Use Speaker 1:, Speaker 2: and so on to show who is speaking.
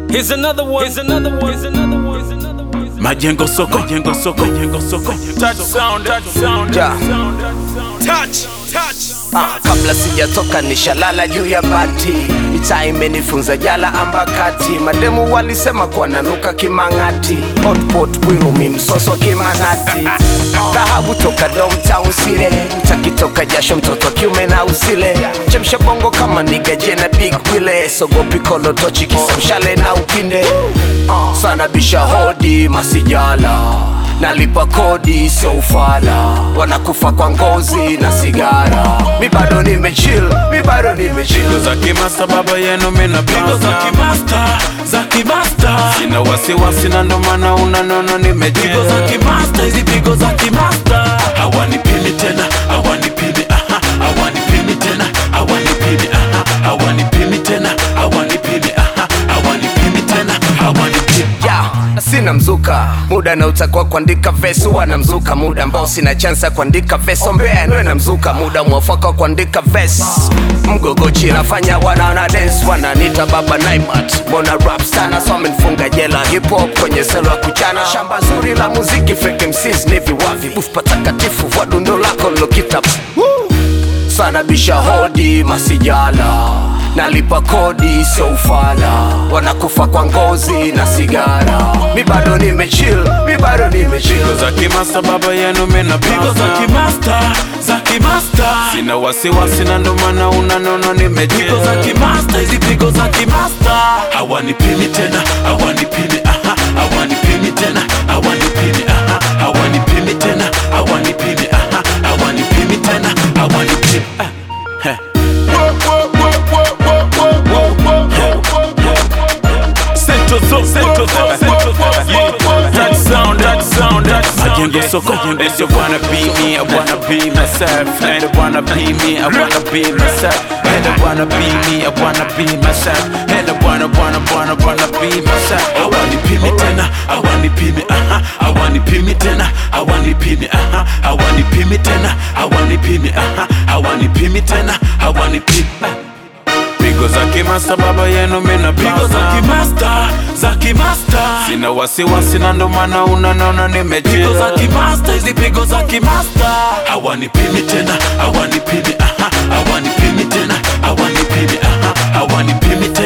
Speaker 1: Here's another one. Here's another one. Here's another one. Here's another one. Here's another one.
Speaker 2: Majengo soko, majengo soko, majengo soko.
Speaker 1: Touch sound, touch sound,
Speaker 3: Ja.
Speaker 1: touch, touch.
Speaker 3: Ah, kabla sijatoka nishalala juu ya bati itaa imenifunza jala ambakati mademu walisema kuwa nanuka kimang'ati hotpot kwirumi msoso kimanati dhahabu toka domtown sile takitoka jasho mtoto wa kiume na usile chemsha bongo kama nigaje na big wile sogopi kolotochi kisamshale na upinde Ah, sana bisha hodi masijala nalipa kodi sio ufala wanakufa kwa ngozi na sigara mi bado nimechill mi bado nimechill
Speaker 2: za kimasta baba yenu mina pigo za kimasta za kimasta sina wasiwasi na ndo maana unanona nimejigo za kimasta hizi pigo za kimasta hawanipimi tena hawanipimi aha hawanipimi tena hawanipimi aha hawanipimi tena hawanipimi aha hawanipimi tena hawanipimi
Speaker 3: ya sina mzuka muda na utakuwa kuandika vesi huwa na mzuka muda ambao sina chansi ya kuandika vesi ombea niwe na mzuka muda mwafaka wa kuandika vesi mgogochi nafanya wanaona dance wananita baba naimat mbona rap sana so amenifunga jela hip hop kwenye selo ya kuchana shamba zuri la muziki fake MCs ni viwavi buf patakatifu vwa dundo lako lokita sana bisha hodi masijala nalipa kodi sio ufala wanakufa kwa ngozi na sigara mi bado nimechill mi bado nimechill
Speaker 2: za kimasta baba yenu mina pigo za kimasta za kimasta sina wasiwasi na ndo maana unanona nimejigo za kimasta hizi pigo za kimasta hawanipimi tena hawanipimi aha hawanipimi tena hawanipimi aha hawanipimi tena hawanipimi aha hawanipimi tena hawanipimi ah. Heh. Central Zone, Central Zone, Central Zone. Yeah. That sound, that sound, that sound. Majengo soko, they just wanna be me, I wanna be myself. And they wanna be me, I wanna be myself. And they wanna be me, I wanna be myself. And they wanna, wanna, wanna, wanna be myself. I wanna be me tena, I wanna be me, uh-huh. I wanna be me tena, I wanna be me, uh-huh. I wanna be me tena, I wanna be me, uh-huh. I wanna be me tena, I wanna be pigo za kimasta baba yenu mina pigo za kimasta za kimasta sina wasiwasi na ndo maana unanona nimejigo za kimasta hizi pigo za kimasta hawanipimi tena hawanipimi aha hawanipimi tena hawanipimi aha hawanipimi